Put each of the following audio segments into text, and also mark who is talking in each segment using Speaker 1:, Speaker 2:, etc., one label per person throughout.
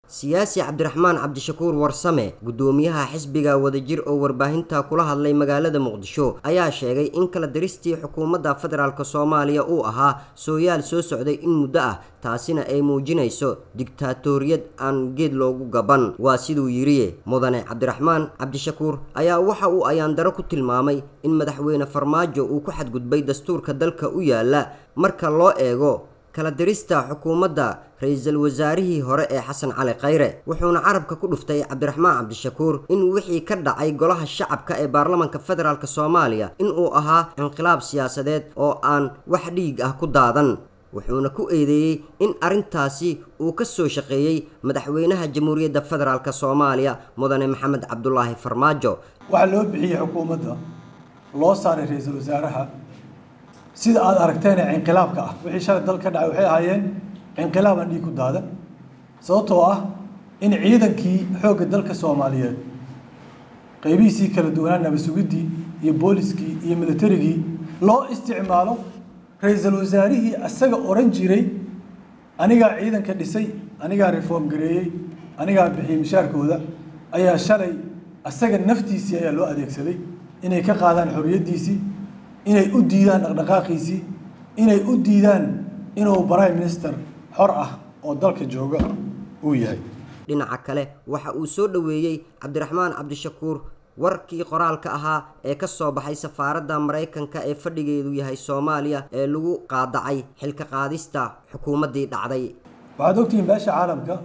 Speaker 1: siyaasi cabdiraxmaan cabdishakuur warsame guddoomiyaha xisbiga wadajir oo warbaahinta kula hadlay magaalada muqdisho ayaa sheegay in kala diristii xukuumadda federaalk soomaaliya uu ahaa sooyaal soo socday in muddo ah taasina ay muujinayso digtaatoriyad aan geed loogu gaban waa siduu yidhi mudane cabdiraxmaan cabdishakuur ayaa waxa uu ayaandaro ku tilmaamay in madaxweyne farmaajo uu ku xadgudbay dastuurka dalka u yaala marka loo eego kala dirista xukuumadda ra-iisul wasaarihii hore ee xasan cali khayre wuxuuna carabka ku dhuftay cabdiraxmaan cabdishakuur in wixii ka dhacay golaha shacabka ee baarlamanka federaalk soomaaliya inuu ahaa inqilaab siyaasadeed oo aan wax dhiig ah ku daadan wuxuuna ku eedeeyey in arrintaasi uu ka soo shaqeeyey madaxweynaha jamhuuriyadda federaalk soomaaliya mudane maxamed cabdulaahi farmaajo
Speaker 2: waxaa loo bixiyey xukuumadda loo saaray ra-iisul wasaaraha sida aada aragteen ee inqilaabka ah wixii shalay dal ka dhacay waxay ahaayeen inqilaab aan dhiig ku daadan sababtoo ah in ciidankii xoogga dalka soomaaliyeed qaybihiisii kala duwanaa nabadsugiddii iyo booliskii iyo militarigii loo isticmaalo ra-iisul wasaarihii asaga oran jiray anigaa ciidanka dhisay anigaa reform gareeyey anigaa bixiyey mishaarkooda ayaa shalay asaga naftiisii ayaa loo adeegsaday inay ka qaadaan xorriyaddiisii inay u diidaan dhaqdhaqaaqiisii inay u diidaan inuu prime minister xor ah oo dalka jooga uu yahay
Speaker 1: dhinaca kale waxa uu soo dhoweeyey cabdiraxmaan cabdishakuur warkii qoraalka ahaa ee ka soo baxay safaaradda maraykanka ee fadhigeedu yahay soomaaliya ee lagu qaadacay xilka qaadista xukuumaddii dhacday
Speaker 2: waxaad ogtihiin beesha caalamka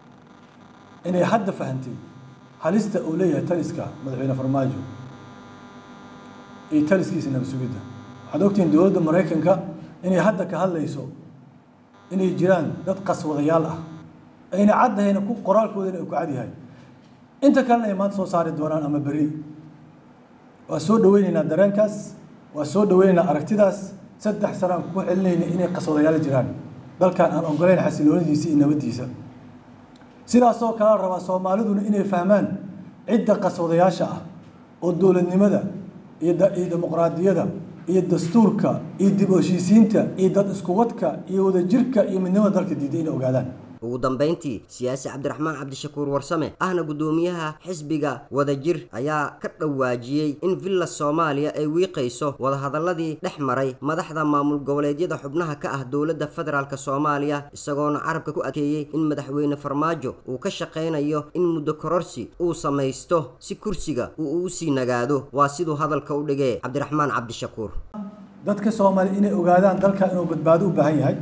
Speaker 2: inay hadda fahantay halista uu leeyahay taliska madaxweyne farmaajo iyo taliskiisa nabasugidda waxaad ogtihiin dowladda maraykanka inay hadda ka hadlayso inay jiraan dad qaswadayaal ah ayna caddahayna ku qoraalkoodana ku cadyahay inta kalena ay maanta soo saari doonaan ama beri waa soo dhaweyneynaa dareenkaas waa soo dhaweyneynaa aragtidaas saddex sano aan ku celinayna inay qaswadayaal jiraan dalkan aan ogoleyn xasiloonidiisa iyo nabaddiisa sidaasoo kale la rabaa soomaaliduna inay fahmaan cidda qaswadayaasha ah oo dowladnimada iyo dimuqraadiyada iyo dastuurka iyo dib heshiisiinta iyo dad iskuwadka iyo wadajirka iyo midnimada dalka diiday inay ogaadaan
Speaker 1: ugu dambayntii siyaasi cabdiraxmaan cabdishakuur warsame ahna guddoomiyaha xisbiga wadajir ayaa ka dhawaajiyey in villa soomaaliya ay wiiqayso wadahadaladii dhex maray madaxda maamul goboleedyada xubnaha ka ah dowladda federaalk soomaaliya isagoona carabka ku adkeeyey in madaxweyne farmaajo uu ka shaqaynayo in muddo kororsi uu samaysto si kursiga uu ugu sii nagaado waa siduu hadalka u dhigee cabdiraxmaan cabdishakuur
Speaker 2: dadka soomaaliya inay ogaadaan dalka inuu badbaado u baahan yahay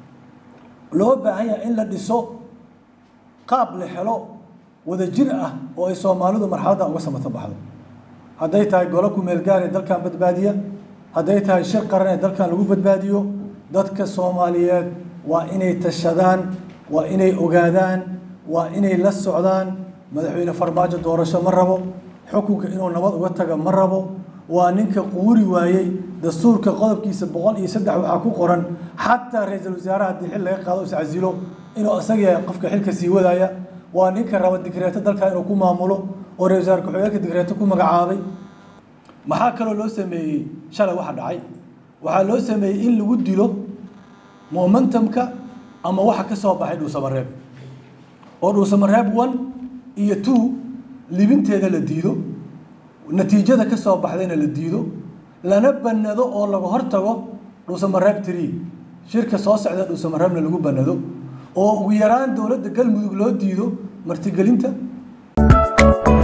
Speaker 2: loo baahan yahay in la dhiso qaab la helo wadajir ah oo ay soomaalidu marxaladdan uga samata baxdo hadday tahay golo ku-meel gaar ee dalkan badbaadiya hadday tahay shir qaran ee dalkan lagu badbaadiyo dadka soomaaliyeed waa inay tashadaan waa inay ogaadaan waa inay la socdaan madaxweyne farmaajo doorasho ma rabo xukunka inuu nabad uga taga ma rabo waa ninka quuri waayey dastuurka qodobkiisa boqol iyo saddex waxaa ku qoran xataa ra-iisul wasaaraha haddii xil laga qaado iscasilo inuu isaga yahay qofka xilka sii wadaya waa ninka raba digreeto dalkan inuu ku maamulo oo ra-isul wasaar ku-xigeenka digreeto ku magacaabay maxaa kaloo loo sameeyey shalay waxa dhacay waxaa loo sameeyey in lagu dilo momentumka ama waxa ka soo baxay dhuusamareeb oo dhuusamareeb one iyo two libinteeda la diido natiijada ka soo baxdayna la diido lana banado oo laga hortago dhuusamareeb tree shirka soo socda dhuusamareebna lagu banado oo ugu yaraan dowladda galmudug loo diido martigelinta